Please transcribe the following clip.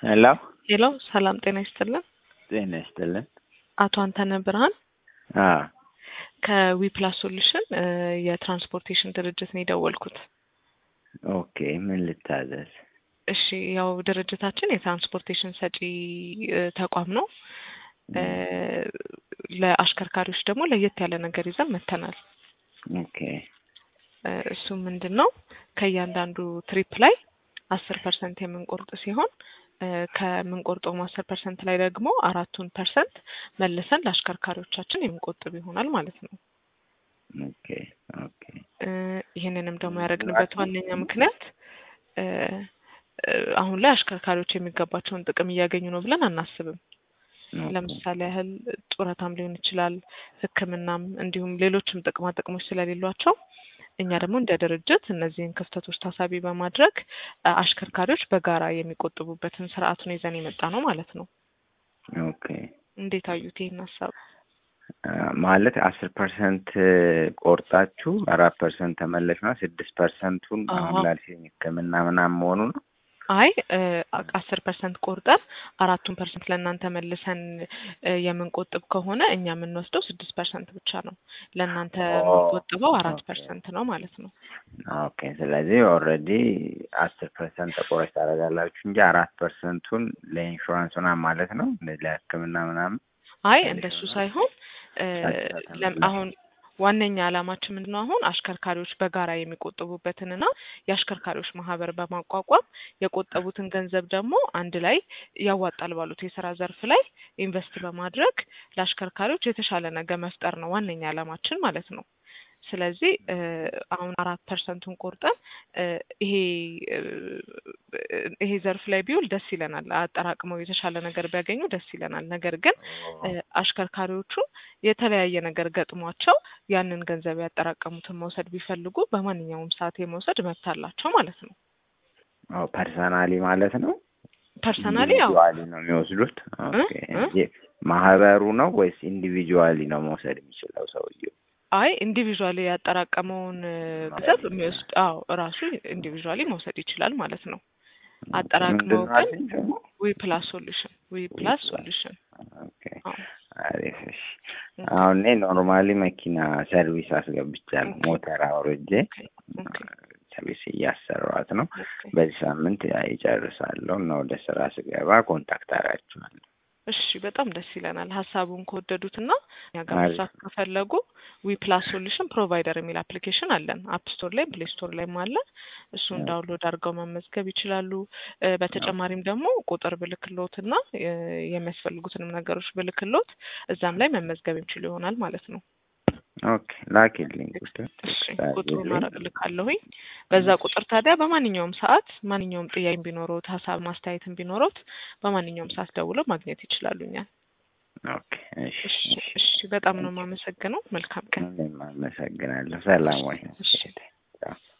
ሄሎ ሄሎ ሰላም ጤና ይስጥልን። ጤና ይስጥልን። አቶ አንተነህ ብርሃን አዎ ከዊፕላስ ሶሉሽን የትራንስፖርቴሽን ድርጅት ነው የደወልኩት። ኦኬ ምን ልታዘዝ? እሺ ያው ድርጅታችን የትራንስፖርቴሽን ሰጪ እ, ተቋም ነው። እ, ለአሽከርካሪዎች ደግሞ ለየት ያለ ነገር ይዘን መተናል። ኦኬ እ፣ እሱም ምንድን ነው ከእያንዳንዱ ትሪፕ ላይ አስር ፐርሰንት የምንቆርጥ ሲሆን እ፣ ከምንቆርጠውም አስር ፐርሰንት ላይ ደግሞ አራቱን ፐርሰንት መልሰን ለአሽከርካሪዎቻችን የምንቆጥብ ይሆናል ማለት ነው። ኦኬ ኦኬ እ፣ ይህንንም ደግሞ ያደረግንበት ዋነኛ ምክንያት እ፣ እ፣ አሁን ላይ አሽከርካሪዎች የሚገባቸውን ጥቅም እያገኙ ነው ብለን አናስብም። ለምሳሌ ያህል ጡረታም ሊሆን ይችላል፣ ሕክምናም እንዲሁም ሌሎችም ጥቅማ ጥቅሞች ስለሌሏቸው እኛ ደግሞ እንደ ድርጅት እነዚህን ክፍተቶች ታሳቢ በማድረግ እ፣ አሽከርካሪዎች በጋራ የሚቆጥቡበትን ስርዓት ነው ይዘን የመጣ ነው ማለት ነው። ኦኬ እንዴት አዩት ይህን ሀሳብ? አ፣ ማለት አስር ፐርሰንት ቆርጣችሁ አራት ፐርሰንት ተመለሽ ነው ስድስት ፐርሰንቱን አሁን አዎ። ላልሽኝ ህክምና ምናምን መሆኑ ነው። አይ አስር ፐርሰንት ቆርጠን አራቱን ፐርሰንት ለእናንተ መልሰን እ፣ የምንቆጥብ ከሆነ እኛ የምንወስደው ስድስት ፐርሰንት ብቻ ነው። ለእናንተ ኦ፣ የምንቆጥበው አራት ኦኬ። ፐርሰንት ነው ማለት ነው። ኦኬ ስለዚህ ኦልሬዲ አስር ፐርሰንት ተቆራጭ ታደርጋላችሁ እንጂ አራት ፐርሰንቱን ለኢንሹራንስ ምናምን ማለት ነው ለህክምና ምናምን አይ ትንሽ እንደሱ ነው። ሳይሆን እ፣ ጫጭታ ለም- ተመላሽ አሁን ዋነኛ ዓላማችን ምንድነው? አሁን አሽከርካሪዎች በጋራ የሚቆጥቡበትንና የአሽከርካሪዎች ማህበር በማቋቋም የቆጠቡትን ገንዘብ ደግሞ አንድ ላይ ያዋጣል ባሉት የስራ ዘርፍ ላይ ኢንቨስት በማድረግ ለአሽከርካሪዎች የተሻለ ነገር መፍጠር ነው ዋነኛ ዓላማችን ማለት ነው። ስለዚህ እ፣ አሁን አራት ፐርሰንቱን ቆርጠን እ፣ ይሄ እ፣ ይሄ ዘርፍ ላይ ቢውል ደስ ይለናል። አጠራቅመው የተሻለ ነገር ቢያገኙ ደስ ይለናል። ነገር ግን እ፣ አሽከርካሪዎቹ የተለያየ ነገር ገጥሟቸው ያንን ገንዘብ ያጠራቀሙትን መውሰድ ቢፈልጉ በማንኛውም ሰዓት የመውሰድ መብት አላቸው ማለት ነው። ፐርሰናሊ ማለት ነው ፐርሰናሊ ያው ኢንዲቪጁዋሊ ነው የሚወስዱት። ኦኬ እ? እንጂ ማህበሩ ነው ወይስ ኢንዲቪጁዋሊ ነው መውሰድ የሚችለው ሰውየው? አይ ኢንዲቪዥዋሊ ያጠራቀመውን እ፣ ገንዘብ የሚወስድ አዎ እራሱ ኢንዲቪዥዋሊ መውሰድ ይችላል ማለት ነው። አጠራቅመው ምንድን ነው ግን አልሽኝ ደግሞ? ዊ ፕላስ ሶሉሽን ዊ ፕላስ ሶሉሽን ኦኬ አዎ አሪፍ። እሺ አሁን እኔ ኖርማሊ መኪና ሰርቪስ አስገብቻለሁ። ኦኬ ሞተር አውርጄ ኦኬ ኦኬ ሰርቪስ እያሰራኋት ነው። ኦኬ በዚህ ሳምንት ይጨርሳለሁ እና ወደ ስራ ስገባ ኮንታክት አደርጋችኋለሁ። እሺ በጣም ደስ ይለናል። ሀሳቡን ከወደዱትና እኛ ጋር አሪፍ። መስራት ከፈለጉ ዊ ፕላስ ሶሉሽን ፕሮቫይደር የሚል አፕሊኬሽን አለን። አፕ ስቶር ላይ ፕሌይ ስቶር ላይም አለ። እሱን ዳውንሎድ አድርገው መመዝገብ ይችላሉ። እ፣ በተጨማሪም ደግሞ ቁጥር ብልክሎትና እ፣ የሚያስፈልጉትንም ነገሮች ብልክሎት እዛም ላይ መመዝገብ የሚችሉ ይሆናል ማለት ነው። ኦኬ ላኪልኝ ቁጥር እሺ ቴክስት ቁጥሩን አድርጊልኝ። አረ- እልካለሁኝ። በዛ ቁጥር ታዲያ በማንኛውም ሰዓት ማንኛውም ጥያቄ ቢኖሮት ሀሳብ ማስተያየትም ቢኖሮት በማንኛውም ሰዓት ደውለው ማግኘት ይችላሉ እኛን። ኦኬ እሺ እሺ እሺ እሺ፣ በጣም ነው የማመሰግነው። መልካም ቀን። እኔም አመሰግናለሁ። ሰላም ወይ እሺ። ቻው